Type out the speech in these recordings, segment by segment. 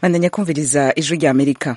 bandanya kumviriza ijwi rya amerika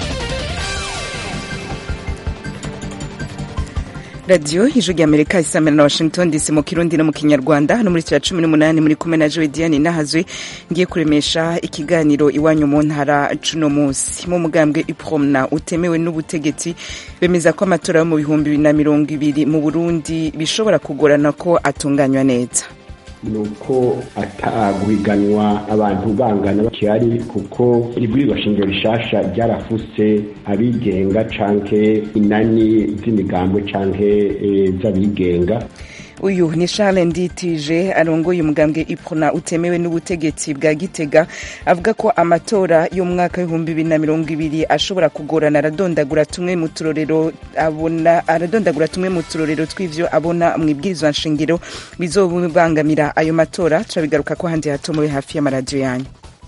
radiyo ijwi rya amerika isamira na washington dc mu kirundi no mu kinyarwanda hano muri cya cumi n'umunani muri kumwe na joe diane nahazwe ngiye kuremesha ikiganiro iwanyu mu ntara cuno munsi mu mugambwe ipromna utemewe n'ubutegetsi bemeza ko amatora yo mu bihumbi bibiri na mirongo ibiri mu burundi bishobora kugorana ko atunganywa neza ni uko ataguhiganwa abantu bangana bakihari kuko ibwirizwa shingiro rishasha ryarafuse abigenga canke inani z'imigambwe canke z'abigenga uyu ni charles nditije arongoye umugambwe iprona utemewe n'ubutegetsi bwa gitega avuga ko amatora y'umwaka w'ibihumbi bibiri na mirongo ibiri ashobora kugorana aradondagura tumwe mu turorero abona aradondagura tumwe mu turorero tw'ivyo abona mu ibwirizwa nshingiro bizobangamira ayo matora turabigaruka ko handi hato muri hafi y'amaradiyo yanyu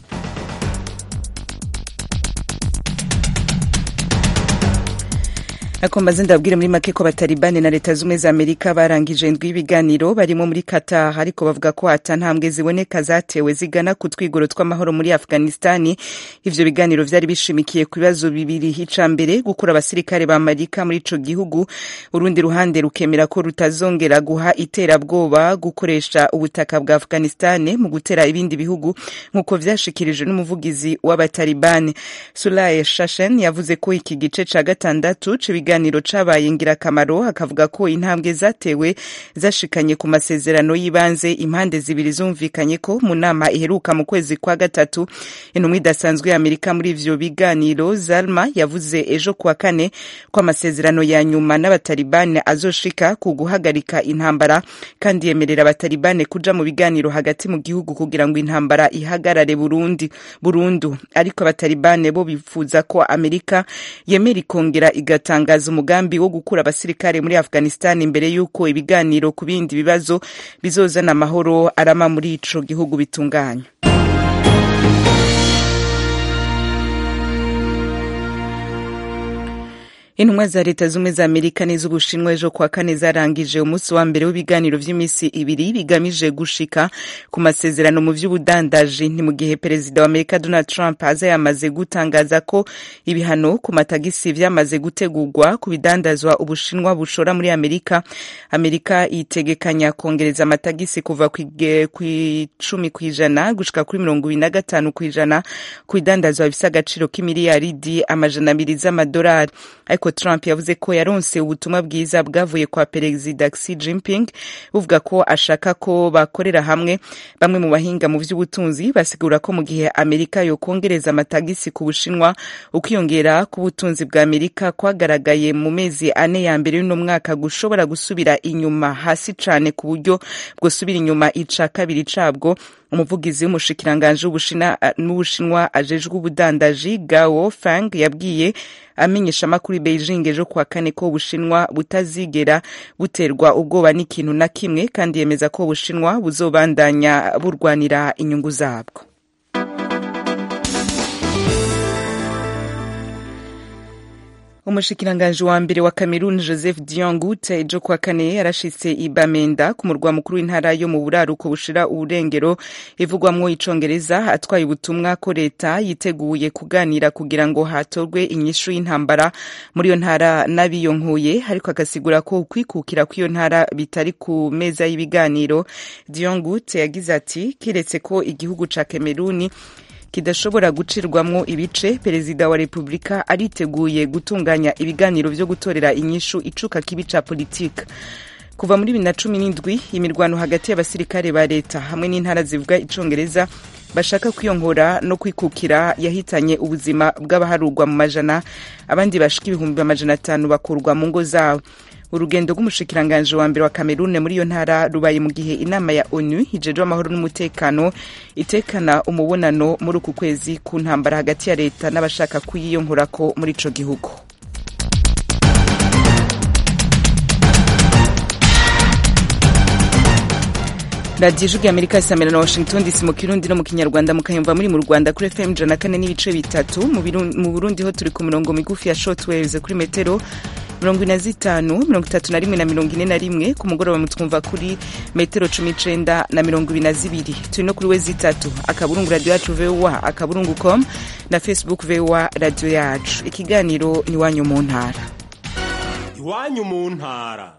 akombaze ndabwire muri make ko batalibani na leta zumwe za amerika barangije indwi y'ibiganiro barimo muri qatar ariko bavuga ko ata ntambwe ziboneka zatewe zigana ku twigoro tw'amahoro muri afghanistani ivyo biganiro vyari bishimikiye ku bibazo bibiri ica mbere gukura abasirikare ba amerika muri ico gihugu urundi ruhande rukemera ko rutazongera guha iterabwoba gukoresha ubutaka bwa afghanistani mu gutera ibindi bihugu nk'uko vyashikirijwe n'umuvugizi w'abatalibani sulaye shashen yavuze ko iki gice ca gatandatu c'ibiganiro ikiganiro cabaye ngirakamaro akavuga ko intambwe zatewe zashikanye ku masezerano y'ibanze impande zibiri zumvikanye ko mu nama iheruka mu kwezi kwa gatatu intumwa idasanzwe ya amerika muri ivyo biganiro zalma yavuze ejo kuwa kane ko amasezerano ya nyuma n'abatalibane azoshika ku guhagarika intambara kandi yemerera abatalibane kuja mu biganiro hagati mu gihugu kugira ngo intambara ihagarare burundi burundu ariko abatalibane bo bifuza ko amerika yemera ikongera igatanga umugambi wo gukura abasirikare muri afghanistan imbere y'uko ibiganiro ku bindi bibazo bizozana amahoro arama muri ico gihugu bitunganya intumwa za leta zumwe za amerika n'iz'ubushinwa ejo kuwa kane zarangije umunsi wa mbere w'ibiganiro vy'iminsi ibiri bigamije gushika ku masezerano mu vy'ubudandaji ni mu gihe perezida wa amerika donald trump aza yamaze gutangaza ko ibihano ku matagisi vyamaze gutegurwa ku bidandazwa ubushinwa bushora muri amerika amerika itegekanya kongereza amatagisi kuva ku icumi kw'ijana gushika kuri mirongo ibiri na gatanu kw'ijana ku bidandazwa bifise agaciro k'imiliyaridi amajana abiri z'amadolari ariko Trump yavuze ko yaronse ubutumwa bwiza bwavuye kwa perezida Xi Jinping buvuga ko ashaka ko bakorera hamwe bamwe mu bahinga mu vy'ubutunzi basigura ko mu gihe Amerika yokongereza amatagisi ku Bushinwa ukwiyongera k'ubutunzi bwa Amerika kwagaragaye mu mezi ane ya mbere y'uno mwaka gushobora gusubira inyuma hasi cane ku buryo bwosubira inyuma ica kabiri cabwo umuvugizi w'umushikiranganji n'ubushinwa ajejwe ubudandaji Gao Fang yabwiye amenyesha amakuru Beijing ejo kuwa kane ko ubushinwa butazigera buterwa ubwoba n'ikintu na kimwe kandi yemeza ko ubushinwa buzobandanya burwanira inyungu zabwo umushikiranganji wa mbere wa Cameroon Joseph Diangout ejo kuwa kane yarashitse i Bamenda ku murwa mukuru w'intara yo mu buraruko bushira uburengero ivugwamwo icongereza atwaye ubutumwa ko leta yiteguye kuganira kugira ngo hatorwe inyishu y'intambara muri iyo ntara n'abiyonkuye ariko agasigura ko ukwikukira kw'iyo ntara bitari ku meza y'ibiganiro Diangout yagize ati kiretse ko igihugu ca Cameroon kidashobora gucirwamwo ibice perezida wa repubulika ariteguye gutunganya ibiganiro vyo gutorera inyishu icuka kibi ca politika kuva muri bibiri na cumi n'indwi imirwano hagati y'abasirikare ba leta hamwe n'intara zivuga icongereza bashaka kwiyongora no kwikukira yahitanye ubuzima bw'abaharurwa mu majana abandi bashika ibihumbi amajana atanu bakurwa mu ngo zabo urugendo rw'umushikiranganji wa mbere wa Cameroon muri iyo ntara rubaye mu gihe inama ya ONU ijejwe amahoro n'umutekano itekana umubonano muri uku kwezi ku ntambara hagati ya leta n'abashaka kuyiyonkorako muri ico gihugu radiyo ijwi amerika isamira na washington dc mu kirundi no mu kinyarwanda mukayumva muri mu rwanda kuri fm ijana na kane n'ibice bitatu mu burundi ho turi ku mirongo migufi ya short waves kuri metero mirongo ine na zitanu mirongo itatu na rimwe na mirongo ine na rimwe ku mugoroba mutwumva kuri metero cumi icenda na mirongo ibiri na zibiri turi no kuri we zitatu akaburungu radiyo yacu voa akaburungu com na facebook voa radiyo yacu ikiganiro ni iwanyu mu ntara iwanyu mu ntara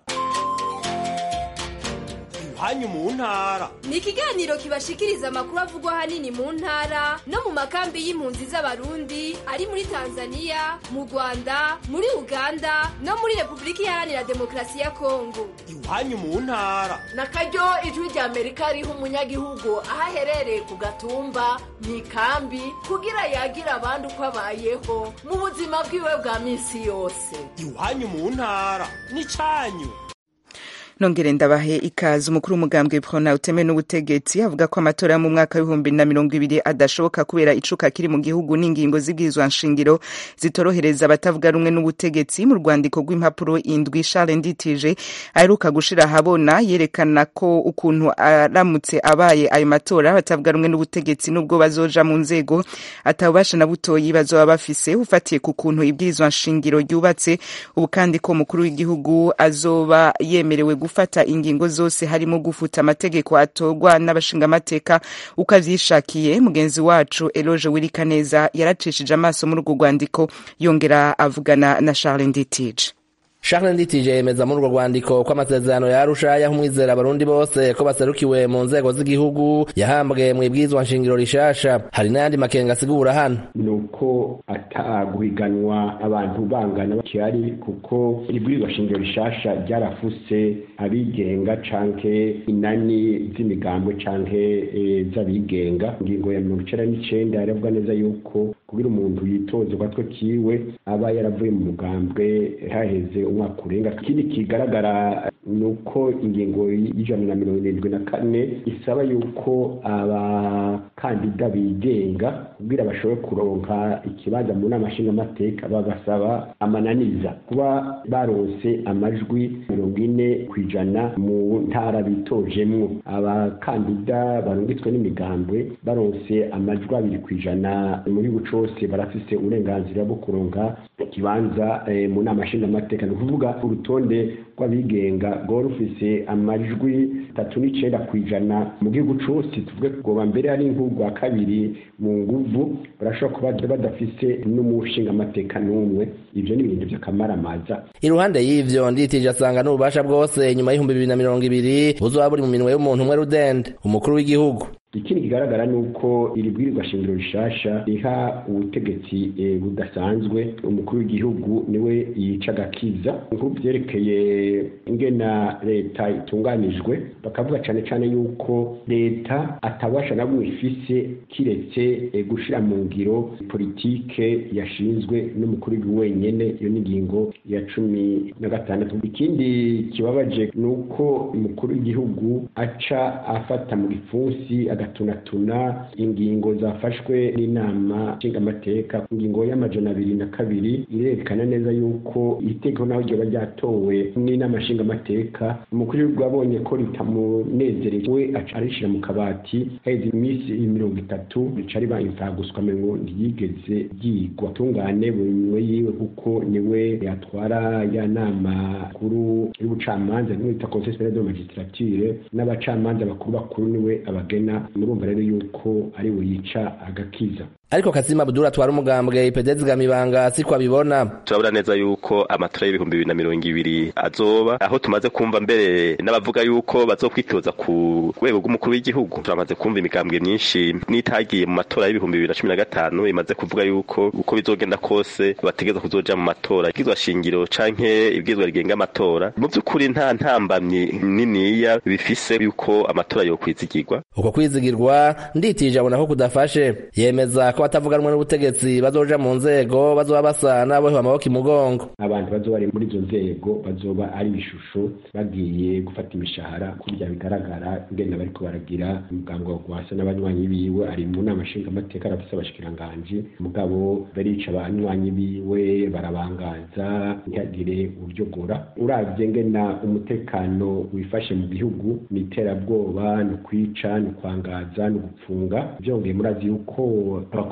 iwanyu mu ntara ni ikiganiro kibashikiriza amakuru avugwa ahanini mu ntara no mu makambi y'impunzi z'abarundi ari muri tanzania mu rwanda muri uganda no muri repubulika iharanira demokarasi ya kongo iwanyu mu ntara na karyo ijwi rya amerika riha umunyagihugu aho aherereye ku gatumba mu ikambi kugira yagira abandi uko abayeho mu buzima bwiwe bwa minsi yose iwanyu mu ntara ni cyanyu nongere ndabahe ikaze umukuru w'umugambwe prona utemewe n'ubutegetsi avuga ko amatora yo mu mwaka w'ibihumbi na mirongo ibiri adashoboka kubera icuka kiri mu gihugu n'ingingo z'ibwirizwa nshingiro zitorohereza abatavuga rumwe n'ubutegetsi mu rwandiko rw'impapuro indwi Charles Nditije aheruka gushira ahabona yerekana ko ukuntu aramutse abaye ayo matora abatavuga rumwe n'ubutegetsi n'ubwo bazoja mu nzego atabubasha na butoyi bazoba bafise ufatiye ku kuntu ibwirizwa nshingiro ryubatse ubu kandi ko umukuru w'igihugu azoba yemerewe gufata ingingo zose harimo gufuta amategeko atorwa n'abashingamateka uko avyishakiye mugenzi wacu Eloge Wirikaneza yaracishije amaso muri urwo rwandiko yongera avugana na Charles Nditije Charles Nditije yemeza muri urwo rwandiko ko amasezerano ya Arusha yaha umwizera abarundi bose ko baserukiwe mu nzego z'igihugu yahambwe mu ibwirizwa nshingiro rishasha hari n'ayandi makenga asigura hano nuko ataguhiganwa abantu bangana bakihari kuko ibwirizwa shingiro rishasha ryarafuse abigenga canke inani z'imigambwe canke e, z'abigenga ingingo ya mirongo icenda n'icenda yaravuga neza yuko kugira umuntu yitoze gatwe kiwe aba yaravuye mu mugambwe haheze umwaka urenga ikindi kigaragara ni uko ingingo y'ijana na mirongo irindwi na kane isaba yuko abakandida bigenga kugira bashobore kuronka ikibanza mu nama nshingamateka babasaba amananiza kuba baronse amajwi mirongo ine ku ijana mu ntara bitojemwo abakandida barungitswe n'imigambwe baronse amajwi abiri ku ijana mu gihugu cose barafise uburenganzira bwo kuronka ikibanza eh, mu nama nshingamateka ni ukuvuga urutonde rw'abigenga rwari rufise amajwi tatu n'icenda ku ijana mu gihugu cose tuvuge kugoba mbere ari nk'urwa kabiri mu nguvu barashobora kuba badafise n'umushingamateka n'umwe ivyo ni ibintu vy'akamaramaza iruhande y'ivyo nditije asanga n'ububasha bwose nyuma y'ibihumbi bibiri na mirongo ibiri buzoba buri mu minwe y'umuntu umwe rudende umukuru w'igihugu ikindi kigaragara ni uko iri bwirizwa shingiro rishasha riha ubutegetsi e, budasanzwe umukuru w'igihugu niwe yica agakiza nk'ubu vyerekeye ingena leta itunganijwe bakavuga cane cane yuko leta atabasha na bumwe ifise kiretse e, gushira mu ngiro politike yashinzwe n'umukuru w'igihugu wenyene iyo ni ingingo ya cumi na gatandatu ikindi kibabaje ni uko umukuru w'igihugu aca afata mu gipfunsi agatunatuna ingingo zafashwe n'inama nshingamateka ingingo y'amajana abiri na kabiri irerekana neza yuko itegeko naho ryoba ryatowe n'inama nshingamateka umukuru w'igihugu abonye ko ritamunezereye we aca arishira mu kabati haheze iminsi mirongo itatu rica riba imfaguswa ngo ntiyigeze ryigwa tungane buri minwe yiwe kuko niwe yatwara ya nama kuru y'ubucamanza niwe bita conseil superieur de magistrature n'abacamanza bakuru bakuru niwe abagena murumva rero yuko ari we yica agakiza ariko Kasima Abdul atwara umugambwe IPD Gamibanga siko abibona turabona neza yuko amatora y'ibihumbi bibiri na mirongo ibiri azoba aho tumaze kumva mbere n'abavuga yuko bazokwitoza ku rwego rw'umukuru w'igihugu turamaze kumva imigambwe myinshi n'itagiye mu matora y'ibihumbi bibiri na cumi na gatanu imaze kuvuga yuko uko bizogenda kose bategeza kuzoja mu matora ibwirizwa shingiro canke ibwirizwa rigenga amatora mu vy'ukuri nta ntambamyi niniya bifise yuko amatora yokwizigirwa uko kwizigirwa nditije abona ko kudafashe yemeza ko batavuganwe n'ubutegetsi bazoja mu nzego bazoba basa n'abohewe amaboko imugongo abantu bazoba bari muri izo nzego bazoba ari ibishusho bagiye gufata imishahara kurya bigaragara ingenda bariko baragira umugambwe wa gwasa n'abanywanyi biwe ari mu nama nshingamateka arafise abashikiranganji mugabo barica abanywanyi biwe barabangaza ntihagire uryogora uravye ngena umutekano wifashe mu gihugu ni iterabwoba ni ukwica ni ukwangaza ni ugupfunga vyongeye murazi yuko abakuru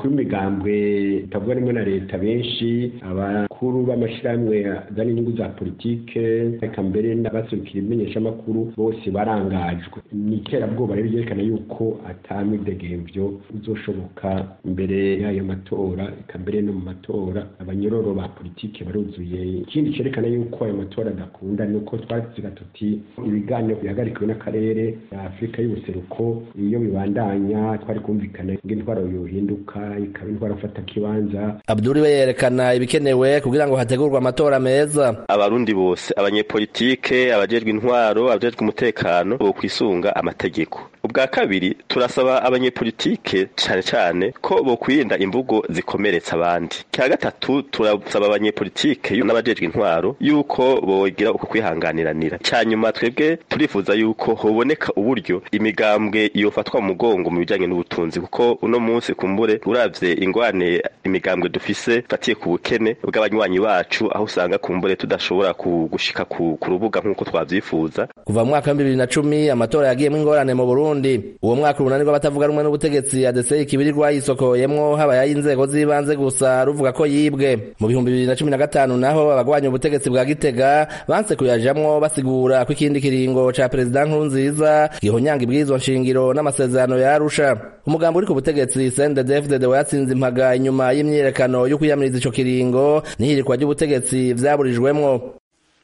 abakuru b'imigambwe itavuga rimwe na leta benshi abakuru b'amashyirahamwe azana inyungu za politike reka mbere n'abaserukira imenyeshamakuru bose barangajwe ni iterabwoba rero ryerekana yuko atamwidegemvyo uzoshoboka imbere y'ayo matora eka mbere no mu matora abanyororo ba politike baruzuye ikindi cerekana yuko ayo matora adakunda ni uko twaziga tuti ibiganiro bihagarikiwe n'akarere afurika y'ubuseruko iyo bibandanya twari kumvikana ngo intwaro yohinduka ikaba intwaro afata kibanza abduri we yerekana ibikenewe kugira ngo hategurwe amatora meza abarundi bose abanyepolitike abajejwe intwaro abajejwe umutekano bo kwisunga amategeko ubwa kabiri turasaba abanyepolitike cane cane ko bokwirinda imvugo zikomeretsa abandi cya gatatu turasaba abanyepolitike n'abajejwe intwaro yuko bogira uko kwihanganiranira cya nyuma twebwe turifuza yuko hoboneka uburyo imigambwe yofatwa mu mugongo mu bijanye n'ubutunzi kuko uno munsi kumbure uravye ingwane imigambwe dufise fatiye ku bukene bw'abanywanyi bacu aho usanga kumbure tudashobora gushika ku rubuga nk'uko twavyifuza kuva mu mwaka wa bibiri na cumi amatora yagiyemwo ingorane mu burundi uwo mwaka urunani rw'abatavuga rumwe n'ubutegetsi adeseye ikibiri rwayisokoyemwo habaye ay'inzego z'ibanze gusa ruvuga ko yibwe mu bihumbi bibiri na cumi na gatanu naho abagwanya ubutegetsi bwa gitega banse kuyajamwo basigura ko ikindi kiringo ca perezida nkurunziza gihonyanga ibwirizwa nshingiro n'amasezerano ya arusha umugambo uri ku butegetsi sendedefdede wayatsinze impaga inyuma y'imyiyerekano yo kwiyamiriza ico kiringo n'ihirikwa ry'ubutegetsi vyaburijwemwo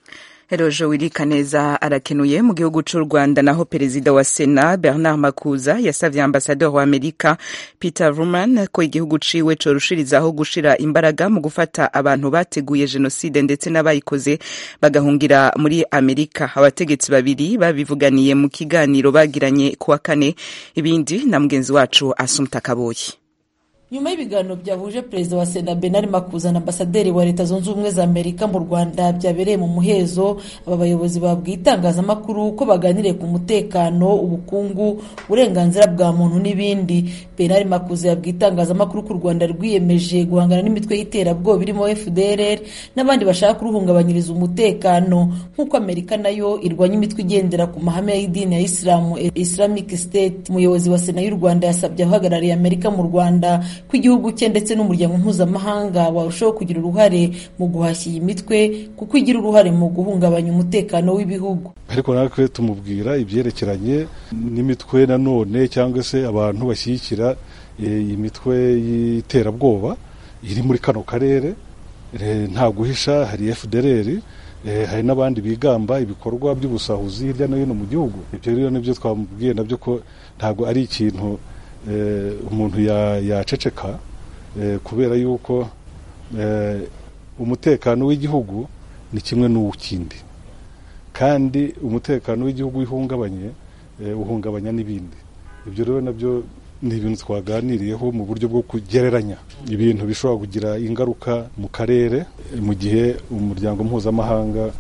Erojo Wirikaneza arakenuye mu gihugu c'u Rwanda naho perezida wa Sena Bernard Makuza yasavye ambasador wa Amerika Peter Ruman ko igihugu ciwe corushirizaho gushira imbaraga mu gufata abantu bateguye jenoside ndetse n'abayikoze bagahungira muri Amerika abategetsi babiri babivuganiye mu kiganiro bagiranye kuwa kane ibindi na mugenzi wacu Asumta Kaboyi nyuma y'ibiganiro byahuje perezida wa sena benari makuza na ambasaderi wa leta zunze ubumwe za amerika mu rwanda byabereye mu muhezo aba bayobozi babwiye itangazamakuru ko baganiriye ku mutekano ubukungu uburenganzira bwa muntu n'ibindi benari makuza yabwiye itangazamakuru ko u rwanda rwiyemeje guhangana n'imitwe y'iterabwoba irimo fdrr n'abandi bashaka kuruhungabanyiriza umutekano nk'uko amerika nayo irwanya imitwe igendera ku mahame y'idini ya isilamu islamic state umuyobozi wa sena y'u rwanda yasabye abahagarariye amerika mu rwanda ko igihugu cye ndetse n'umuryango mpuzamahanga warushaho kugira uruhare mu guhashya iyi mitwe kuko igira uruhare mu guhungabanya umutekano w'ibihugu ariko natwe tumubwira ibyerekeranye n'imitwe nanone cyangwa se abantu bashyigikira iyi mitwe y'iterabwoba iri muri kano karere nta guhisha hari fdrr hari n'abandi bigamba ibikorwa by'ubusahuzi hirya no hino mu gihugu ibyo rero nibyo twamubwiye nabyo ko ntabwo ari ikintu umuntu yaceceka kubera yuko umutekano w'igihugu ni kimwe n'uw'ikindi kandi umutekano w'igihugu uhungabanye uhungabanya n'ibindi ibyo rero nabyo ni ibintu twaganiriyeho mu buryo bwo kugereranya ibintu bishobora kugira ingaruka mu karere mu gihe umuryango mpuzamahanga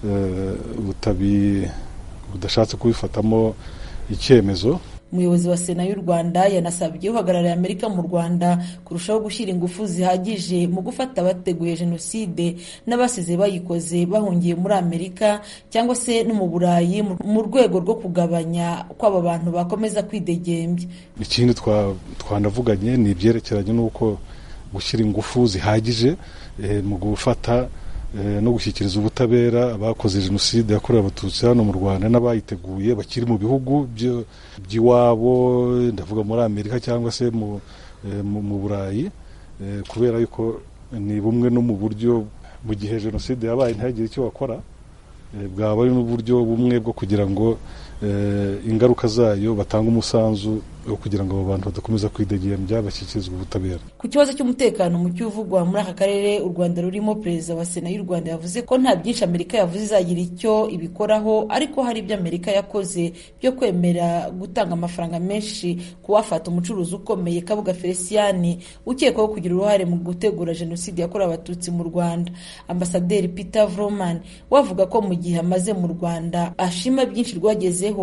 budashatse kubifatamo icyemezo umuyobozi wa sena y'u rwanda yanasabye uhagarariye amerika mu rwanda kurushaho gushyira ingufu zihagije mu gufata abateguye jenoside n'abasize bayikoze bahungiye muri amerika cyangwa se no mu burayi mu rwego rwo kugabanya ko aba bantu bakomeza kwidegembya ikindi twanavuganye ni ibyerekeranye n'uko gushyira ingufu zihagije mu gufata no gushyikiriza ubutabera abakoze jenoside yakorewe abatutsi hano mu rwanda n'abayiteguye bakiri mu bihugu by'iwabo ndavuga muri amerika cyangwa se mu burayi kubera yuko ni bumwe no mu buryo mu gihe jenoside yabaye ntihagire icyo bakora bwaba ari n'uburyo bumwe bwo kugira ngo ingaruka zayo batanga umusanzu wo kugira ngo abo bantu badakomeza kwidegembya bashyikirizwa ubutabera ku kibazo cy'umutekano muke uvugwa muri aka karere u rwanda rurimo perezida wa sena y'u rwanda yavuze ko nta byinshi amerika yavuze izagira icyo ibikoraho ariko hari ibyo amerika yakoze byo kwemera gutanga amafaranga menshi ku wafata umucuruzi ukomeye kabuga feliciyani ukekwaho kugira uruhare mu gutegura jenoside yakorewe abatutsi mu rwanda ambasaderi peter vroman wavuga ko mu gihe amaze mu rwanda ashima byinshi rwagezeho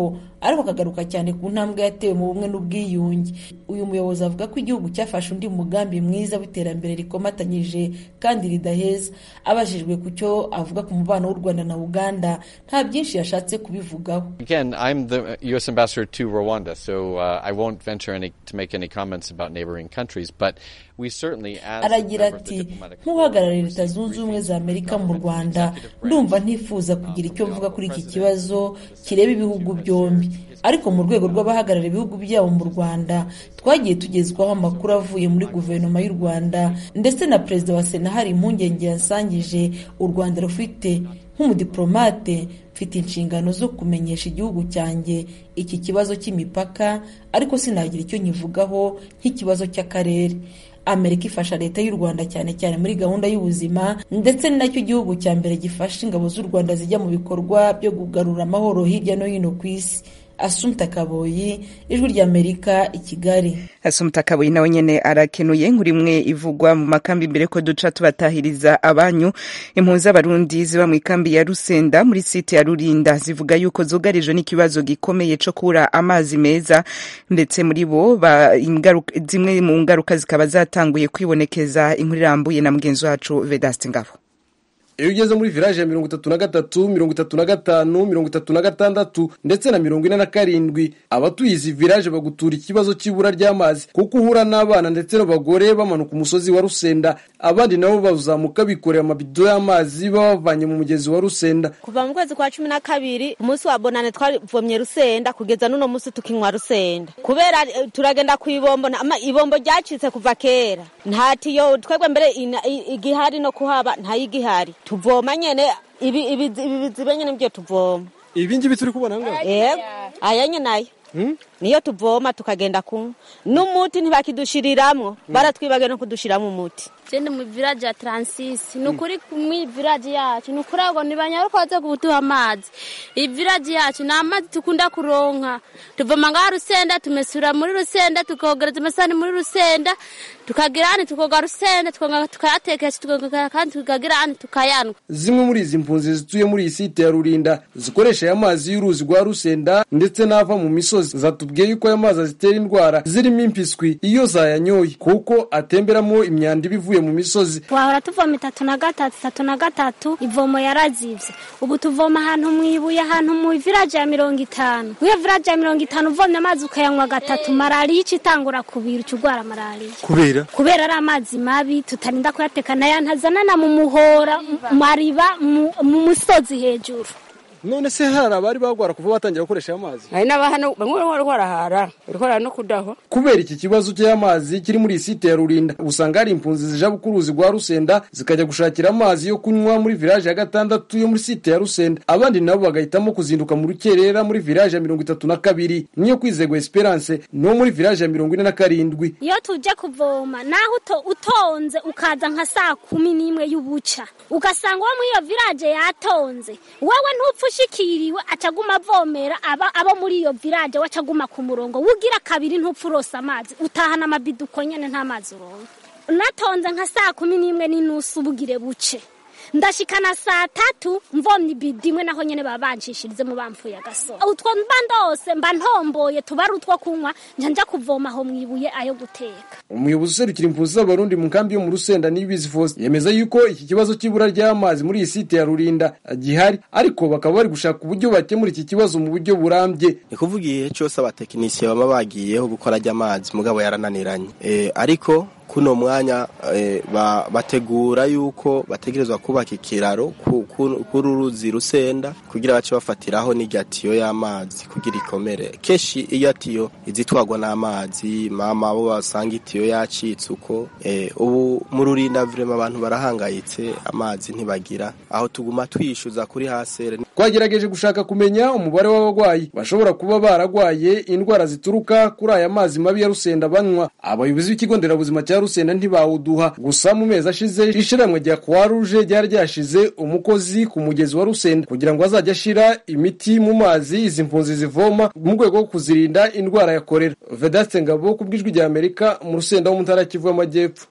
ariko akagaruka cyane ku ntambwe yatewe mu bumwe n'ubwiyunge uyu muyobozi avuga ko igihugu cyafashe undi mugambi mwiza w'iterambere rikomatanyije kandi ridaheza abajijwe ku cyo avuga ku mubano w'u rwanda na uganda nta byinshi yashatse kubivugaho Again, I'm the U.S. ambassador to Rwanda, so uh, I won't venture any, to make any comments about neighboring countries, but we certainly, as a aragira member of the ati diplomatic nk'uhagarariye leta zunze ubumwe za amerika mu rwanda ndumva ntifuza kugira icyo mvuga kuri iki kibazo kireba ibihugu byombi ariko mu rwego rw'abahagarariye ibihugu byabo mu rwanda twagiye tugezwaho amakuru avuye muri guverinoma y'u rwanda ndetse na perezida wa sena hari impungenge yasangije u rwanda rufite nk'umudiplomate mfite inshingano zo kumenyesha igihugu cyanjye iki kibazo cy'imipaka ariko sinagira icyo nyivugaho nk'ikibazo cy'akarere amerika ifasha leta y'u rwanda cyane cyane muri gahunda y'ubuzima ndetse ni nacyo gihugu cya mbere gifasha ingabo z'u rwanda zijya mu bikorwa byo kugarura amahoro hirya no hino ku isi asumta kaboyi ijwi ry'amerika i kigali asumta kabuye nawe nyene arakenuye nk'urimwe ivugwa mu makambi mbere ko duca tubatahiriza abanyu impunzi z'abarundi ziba mu ikambi ya rusenda muri site ya rurinda zivuga yuko zugarijwe n'ikibazo gikomeye co kubura amazi meza ndetse muri bo ba- ingaruka- zimwe mu ngaruka zikaba zatanguye kwibonekeza inkuru irambuye na mugenzi wacu vedaste ngabo iyo ugeze muri village ya mirongo itatu na gatatu mirongo itatu na gatanu mirongo itatu na gatandatu ndetse na mirongo ine na karindwi abatuye izi village bagutura ikibazo cy'ibura ry'amazi kuko uhura n'abana ndetse n'abagore bamanuka umusozi wa rusenda abandi nabo bazamuka bikoreye amabido y'amazi baba bavanye mu mugezi wa rusenda kuva mu kwezi kwa cumi na kabiri umunsi wa bonane twavomye rusenda kugeza n'uno munsi tukinywa rusenda kubera eh, turagenda ku ibombo na- ama- ibombo ryacitse kuva kera nta tiyo twebwe mbere ina- i- igihari no kuhaba ntayigihari tuvoma nyene ibi ibi ibi bizibe nyene nivyo tuvoma ibi ngibi turi kubona ngaho yego aya nyene nayo niyo tuvoma tukagenda kunywa n'umuti ntibakidushiriramwo baratwibagiye no kudushiramwo umuti jende mu village ya Transisi ni ukuri mu village yacu ni ukuri ngo ntibanyaruka baze kuduha amazi iyi village yacu ni amazi tukunda kuronka tuvoma ngaha rusenda tumesura muri rusenda tukogereza amasahani muri rusenda tukagira hano tukoga rusenda tukongera tukayatekesha tukongera kandi tukagira hano tukayanywa zimwe muri izi mpunzi zituye muri iyi site ya rurinda zikoresha aya mazi y'uruzi rwa rusenda ndetse n'ava mu misozi zatubwiye yuko aya mazi azitera indwara zirimo impiswi iyo zayanyoye kuko atemberamo imyanda iba ivuye mu misozi twahora tuvoma itatu na gatatu itatu na gatatu ivomo yarazivye ubu tuvoma ahantu mwibuye ahantu mu village ya mirongo itanu mwiyo village ya mirongo itanu uvomye amazi ukayanywa gatatu malariya ica itangura kubira uca urwara malariya kubera kubera ari amazi mabi tutarinda kuyateka nayo ntazanana mu muhora mu mariba mu mu musozi hejuru none se hari abari bagwara kuva batangira gukoresha aya mazi hari n'abahano bamwe bari barahara barikora no kudahwa kubera iki kibazo cy'amazi kiri muri iyi site ya rurinda usanga hari impunzi zija ku ruzi rwa rusenda zikajya gushakira amazi yo kunywa muri village ya gatandatu yo muri site ya rusenda abandi nabo bagahitamo kuzinduka mu rukerera muri village ya mirongo itatu na kabiri niyo kwizegwa esperance no muri village ya mirongo ine na karindwi iyo tuje kuvoma naho uto- utonze ukaza nka saa kumi n'imwe y'ubuca ugasanga uwo muri iyo village yatonze wowe ntupfa ushikiriwe acaguma avomera aba abo muri iyo village we acaguma ku murongo wugira kabiri ntupfa urosa amazi utahana amabido uko nyene nta mazi uronka natonze nka saa kumi n'imwe n'inusu bugire buce ndashikana saa tatu mvomye ibido imwe naho nyene baba banshishirize bamfuye agasoro utwo mba ndose mba ntomboye tuba ari utwo kunywa nja nja kuvoma aho mwibuye ayo guteka umuyobozi userukira impunzi z'abarundi mu nkambi yo mu rusenda nibizi fose yemeza yuko iki kibazo cy'ibura ry'amazi muri iyi site ya rurinda gihari ariko bakaba bari gushaka uburyo bakemura iki kibazo mu buryo burambye ni kuvuga igihe cyose abatekinisiye baba bagiyeho gukora ry'amazi mugabo yarananiranye Eh, ariko kuno mwanya eh, ba- bategura yuko bategerezwa kubaka ikiraro ku- ku- kuri uruzi rusenda kugira bace bafatiraho n'irya tiyo y'amazi kugira ikomere kenshi iyo tiyo izitwagwa n'amazi mama bo basanga itiyo yacitse uko eh, ubu mu rurinda vrema abantu barahangayitse amazi ntibagira aho tuguma twishyuza kuri hasere twagerageje gushaka kumenya umubare w'abarwayi bashobora kuba baragwaye indwara zituruka kuri aya mazi mabi ya rusenda banywa abayobozi b'ikigo nderabuzima cya rusenda ntibawuduha gusa mu mezi ashize ishiramwe rya croix rouge ryari ryashize umukozi ku mugezi wa rusenda kugira ngo azajye ashira imiti mu mazi izi mpunzi zivoma mu rwego rwo kuzirinda indwara ya korera vedaste ngabo ku bw'ijwi rya amerika mu rusenda wo mu ntara ya kivu y'amajyepfo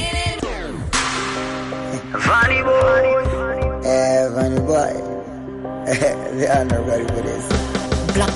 Funny boy. Eh, funny boy. the honorable Buddhist. Black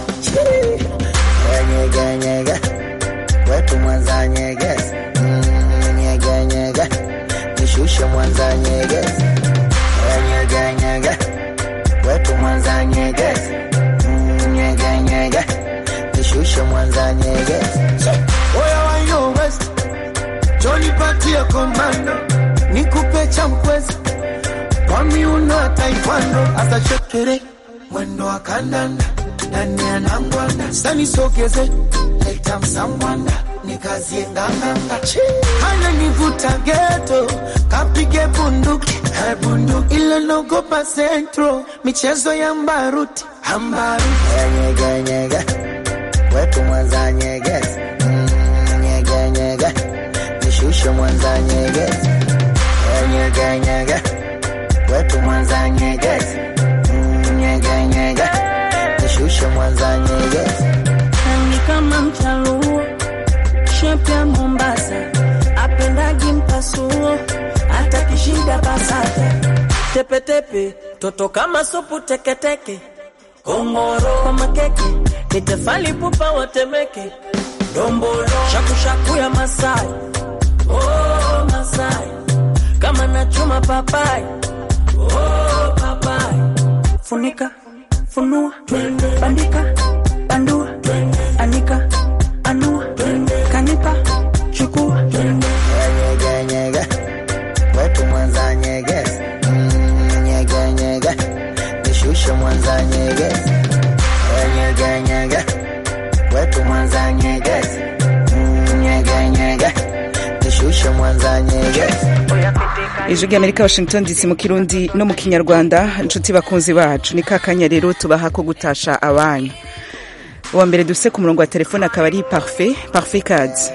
Nyega nyega wetu Mwanza nyeges Mm, nyega nyega nishushe Mwanza nyeges nyega nyega wetu Mwanza nyeges Mm, nyega nyega nishushe Mwanza nyeges Oya wa yo West, Johnny patia komando, nikupe cha mkwezi kwa miuno ya taekwondo, asa chekere mwendo wa kandanda ndani ya nangwanda, sani sogeze leta msangwanda nikazie nganganga, hana nivuta geto kapige bunduki eh, bunduki ile nogopa centro michezo ya mbaruti ambaruti nyega nyega wetu Mwanza nyeges Mm, nyega nyega nishushe Mwanza nyeges nyega nyega wetu Mwanza nyeges Mm, nyega nyega nishushe Mwanza nyeges ni kama mchaluo shepu ya Mombasa, apendagi mpasuo, hata kishida basata tepetepe, toto kama supu teketeke, kongoro kwa makeke, ni tefali pupa watemeke, dombolo shakushaku ya Masai, oh Masai, kama nachuma papai, oh papai, funika funua bandika bandua anika anua kanika chukua nyega nyega wetu Mwanza nyeges Mm, nyega nyega nishushe Mwanza nyeges nyega nyega wetu Mwanza nyeges Mm, nyega nyega nishushe Mwanza nyeges ijwi ry'amerika washington dc mu kirundi no mu kinyarwanda inshuti bakunzi bacu ni kakanya rero tubaha ko gutasha abanyu uwa mbere dufise ku murongo wa telefone akaba ari parfait parfait kazi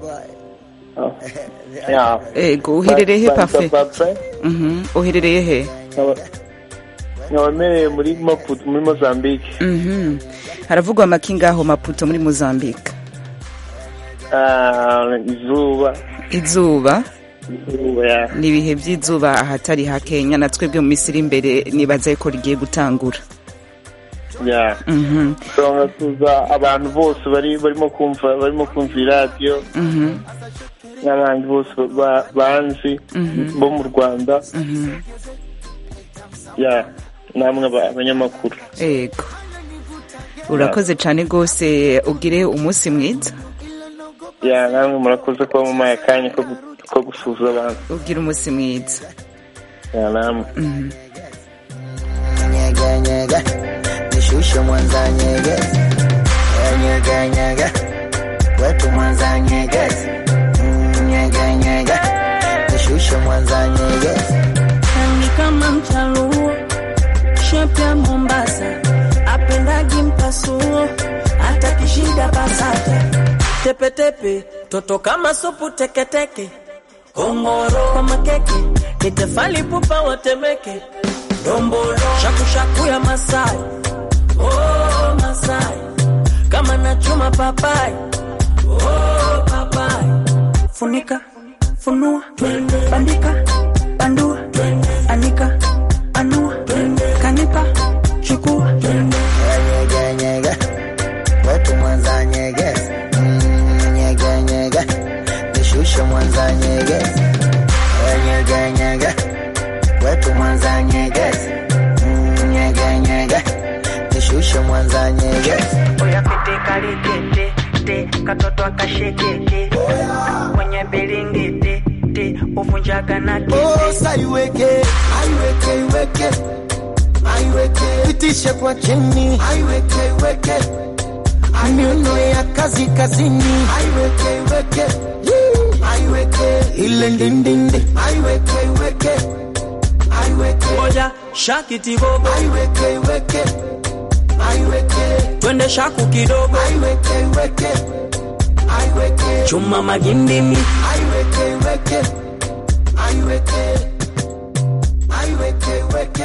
ego uherereye he parfait Mhm, uherereye he nkabamereye muri maputo muri mozambique Mhm. haravugwa amaki ngaho maputo muri mozambique Ah, izuba izuba izuba ya ni ibihe by'izuba ahatari hakenya na twebwe mu minsi iri imbere nibaza ko rigiye gutangura ya Mhm, turabona tuza abantu bose bari barimo kumva barimo kumva iradiyo mhm, n'abandi bose ba- banzi Mhm. bo mu rwanda mhm. ya namwe aba- abanyamakuru ego urakoze cyane rwose ugire umunsi mwiza ya namwe murakoze kuba mumaye akanya ko gu- ko gusuhuza abantu ugire umunsi mwiza ya namwe Mhm. nyega nyega nishushe Mwanza nyeges nyega nyega wetu Mwanza nyeges Mm, nyega nyega nishushe Mwanza nyeges ni kama mchaluo shepu ya Mombasa, apendagi mpasuo, hata kishida basata tepetepe, toto kama supu teketeke, kongoro kwa makeke, ni tefali pupa watemeke, dombolo shakushaku ya Masai, oh Masai, kama nachuma papai, oh papai, funika funua bandika bandua anika anua kanika chukua nyega nyega wetu Mwanza nyeges Mm, nyega nyega nishushe Mwanza nyeges nyega nyega wetu Mwanza nyeges Mm, nyega nyega nishushe Mwanza nyeges oya pete kalikete te katoto akashekete kwenye bilingiti te uvunjaga na Osa iweke, aiweke, iweke, aiweke, pitishe kwa chini, aiweke, iweke, miuno ya kazi kazini, aiweke, iweke, Yee. aiweke, ile ndindindi, aiweke, iweke, aiweke, moja shakiti bobo aiweke, iweke, aiweke, twende shaku kidogo aiweke, iweke, aiweke, chuma magindimi aiweke, iweke, aiweke, aiweke, iweke.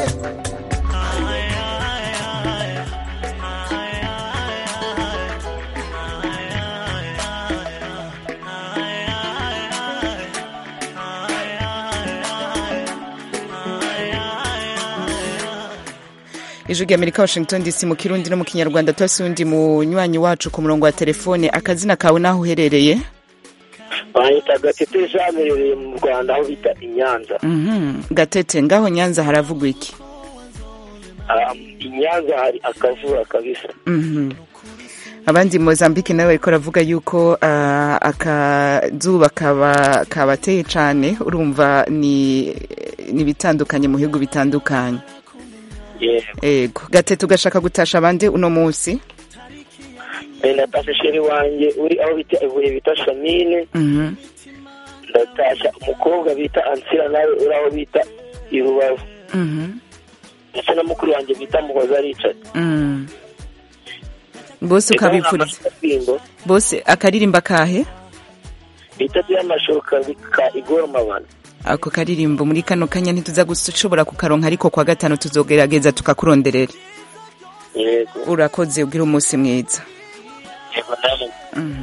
ijwi rya amerika washington dc mu kirundi no mu kinyarwanda turasi undi munywanyi wacu ku murongo wa telefone akazina kawe n'aho uherereye bahita gatete jamerereye mu rwanda aho bita i nyanza Mhm. gatete ngaho nyanza haravugwa iki Um, i nyanza hari akavura kabisa Mhm. abandi mozambique nawe bariko baravuga yuko ah, akazuba kaba kabateye cane urumva ni ni bitandukanye mu bihugu bitandukanye yego ego gatete ugashaka gutasha abandi uno munsi Eh, natasha sheri wanjye uri aho bita ibuye bita shamine Mhm. ndatasha umukobwa bita ansira nawe uri aho bita i rubavu Mhm. ndetse na mukuru wanjye bita muhoza richard Mm. bose ukabipfuriza akaririmbo bose akaririmba kahe bita by'amashoka ka igoro mabana ako karirimbo muri kano kanya ntituza gushobora kukaronka ariko kwa gatanu tuzogerageza tukakuronderera yego urakoze ugira umunsi mwiza yego namwe Mhm.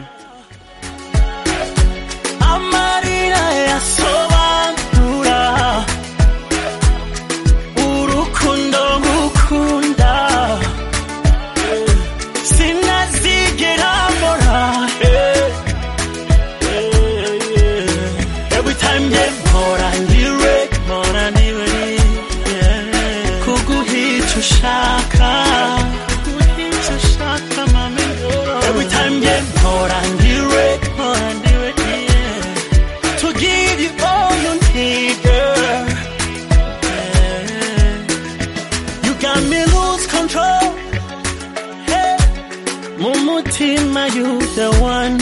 amarira yasobanura urukundo ngukunda sinazigera mbora eh, eh, eh. every time nge mpora ndiwe mpora ndiwe yeah. kuguhica ushaka kuguhica ushaka mami every time nge mpora ndiwe mpora ndiwe yeah. to give you all you need girl yeah. you got me lose control hey. mu mutima you the one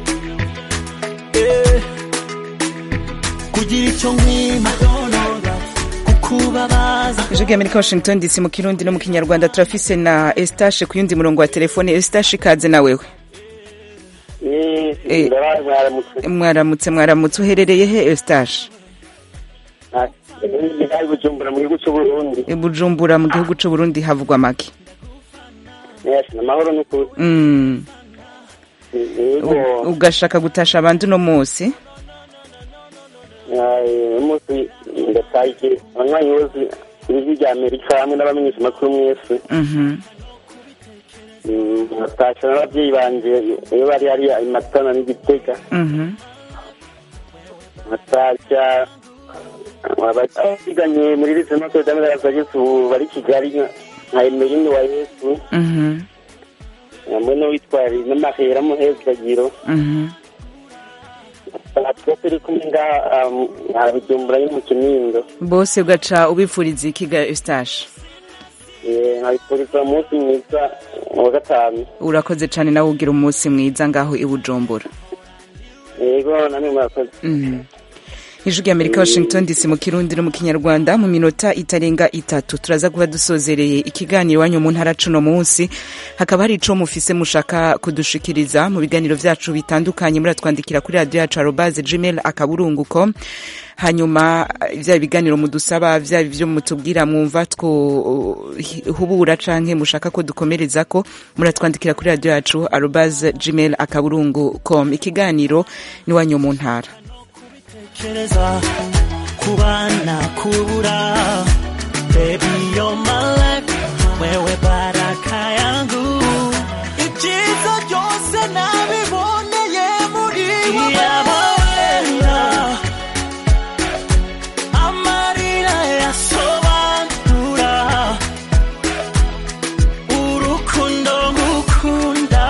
yeah. kugira icyo nkwima kukubabaza ijwi rya amerika washington dc mu kirundi no mu kinyarwanda turafise na estashe ku yundi murongo wa telefone estashe ikaze na wewe Eh. ndabaye mwaramutse mwaramutse mwaramutse uherereye he estashe ari bujumbura mu gihugu cy'uburundi i bujumbura mu gihugu c'uburundi havugwa make yes ni amahoro n'ukuri Mm. yego U- ugashaka gutasha abandi uno munsi uyu munsi ndatashye abanywanyi bose ijwi rya amerika hamwe n'abamenyesha amakuru mwese Mhm. Mm, ndatashye n'ababyeyi banje iyo bari hariya i matana n'igitega Mhm. ndatashya abiganye muri lise notre dame de la sagesse ubu bari kigali nka- nka emeline wa yesu Mhm. hamwe n'uwitwari n'amahera muhezagiro Mhm. twese turi kumwe ngaha um, aha bujumbura yo mu kinindo bose ugaca ubipfuriza iki ga estashe Eh, nkabifuriza umunsi mwiza wa gatanu urakoze cane nawe ugira umunsi mwiza ngaho i bujumbura yego namwe murakoze Mhm. ijwi rya amerika washington dc mu kirundi no mu kinyarwanda mu minota itarenga itatu turaza kuba dusozereye ikiganiro iwanyu mu ntara cuno munsi hakaba hari ico mufise mushaka kudushikiriza mu biganiro vyacu bitandukanye muratwandikira kuri radio yacu arobaze gmail akaburungu com hanyuma vya biganiro mudusaba vya ivyo mutubwira mwumva hubura canke mushaka ko dukomerezako muratwandikira kuri radio yacu arobaze gmail akaburungu com ikiganiro ni wanyu mu ntara tekereza kubana kubura baby you're my life wewe baraka yangu ibyiza byose nabiboneye muri wowe amarira yasobanura urukundo ngukunda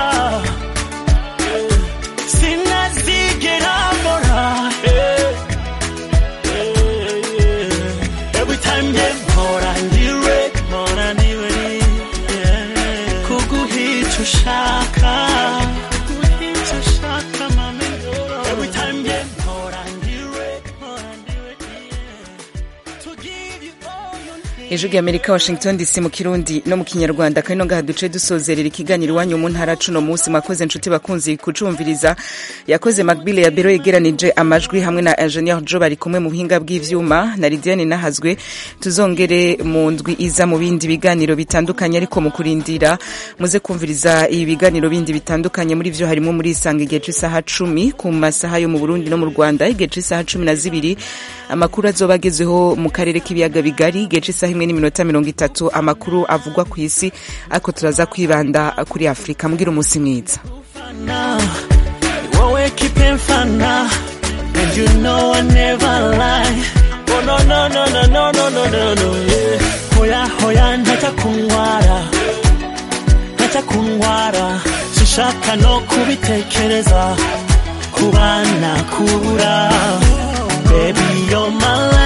sinazigera mbora eh, eh, eh. every time nge mpora ndiwe mpora ndiwe yeah. kuguhica ushaka kuguhica ushaka mami every time nge mpora ndiwe mpora ndiwe yeah. to give you all you need ijwi rya amerika washington dc mu kirundi no mu kinyarwanda kandi no ngaha duce dusozerera ikiganiro iwanyu mu ntara cuno munsi mwakoze nshuti bakunzi kucumviriza yakoze macbile ya bero yegeranije amajwi hamwe na ingenieur jo bari kumwe mu buhinga bw'ivyuma na lidiane nahazwe tuzongere mu ndwi iza mu bindi biganiro bitandukanye ariko mu kurindira muze kumviriza ibi biganiro bindi bitandukanye muri vyo harimo muri isanga igihe c'isaha cumi ku masaha yo mu burundi no mu rwanda igihe c'isaha cumi na zibiri amakuru azoba agezweho mu karere k'ibiyaga bigari igihe c'isaha imwe n'imwe n'iminota mirongo itatu amakuru avugwa ku isi ariko turaza kwibanda kuri afurika mbwira umunsi mwiza wowe kipe mfana and you know I never lie oh no no no no no no no no no yeah. hoya hoya ntajya kunyara ntajya kunyara sinshaka no kubitekereza kubana kubura baby you're my life